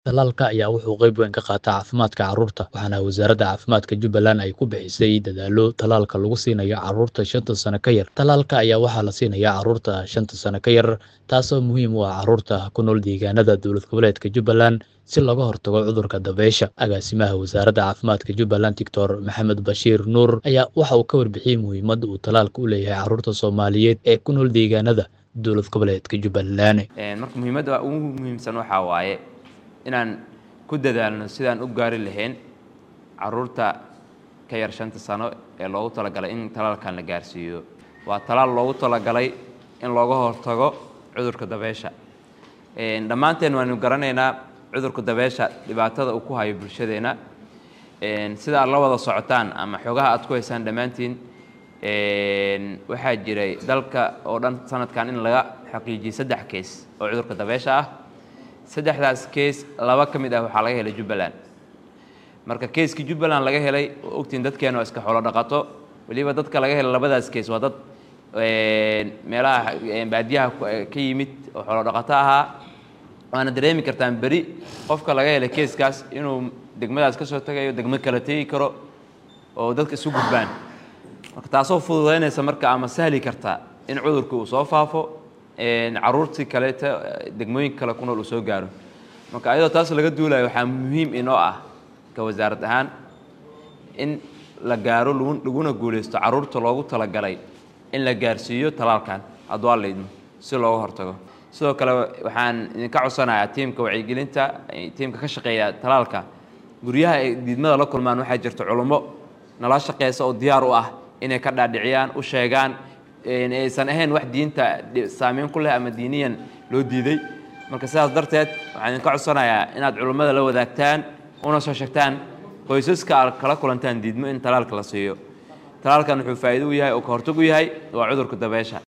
Tallaalka ayaa wuxuu qayb weyn ka qaataa caafimaadka carruurta, waxaana Wasaaradda Caafimaadka Jubbaland ay ku bixisay dadaallo tallaalka lagu siinayo carruurta shanta sano ka yar. Tallaalka ayaa waxaa la siinayaa carruurta shanta sano ka yar, taasoo muhiim u ah carruurta ku nool deegaanada dowlad goboleedka Jubbaland si looga hortago cudurka dabaysha. Agaasimaha Wasaaradda Caafimaadka Jubbaland, Doctor Maxamed Bashiir Nuur, ayaa waxa uu ka warbixiyey muhiimadda uu tallaalku u leeyahay carruurta Soomaaliyeed ee ku nool deegaanada dowlad goboleedka Jubbaland. marka muhiimadda ugu muhiimsan waxaa waaye inaan ku dadaalno sidaan u gaari lahayn carruurta ka yar shanta sano ee loogu talagalay in tallaalkan la gaarsiiyo waa tallaal loogu talagalay in looga hortago cudurka dabeysha dhammaanteen waanu garanaynaa cudurka dabeysha dhibaatada uu ku hayo bulshadeenna sida aad la wada socotaan ama xogaha aad ku haysaan dhammaantiin waxaa jiray dalka oo dhan sanadkan in laga xaqiijiyey saddex kees oo cudurka dabeysha ah saddexdaas kees laba ka mid ah waxaa laga helay jubbaland marka keeskii jubbaland laga helay oo ogtiin dadkeena oo iska xoolo dhaqato weliba dadka laga helay labadaas kees waa dad meelaha baadiyaha ka yimid oo xoolo dhaqato ahaa waana dareemi kartaan beri qofka laga helay keeskaas inuu degmadaas ka soo tagayo degmo kala tegi karo oo dadka isu gudbaan marka taasoo fududaynaysa marka ama sahli karta in cudurka uu soo faafo carruurtii kaleeta degmooyinka kale ku nool uu soo gaaro marka ayadoo taas laga duulayo waxaa muhiim inoo ah ka wasaarad ahaan in la gaaro laguna guulaysto carruurta loogu talagalay in la gaarsiiyo tallaalkan hadduu alla idmo si looga hortago sidoo kale waxaan idinka codsanayaa tiimka wacyigelinta tiimka ka shaqeeya tallaalka guryaha ay diidmada la kulmaan waxaa jirta culummo nala shaqeysa oo diyaar u ah inay ka dhaadhiciyaan u sheegaan aysan ahayn wax diinta saameyn ku leh ama diiniyan loo diiday marka sidaas darteed waxaan idinka codsanayaa inaad culummada la wadaagtaan una soo sheegtaan qoysaska aad kala kulantaan diidmo in tallaalka la siiyo tallaalkan wuxuu faa'iido u yahay oo ka hortag u yahay waa cudurka dabeysha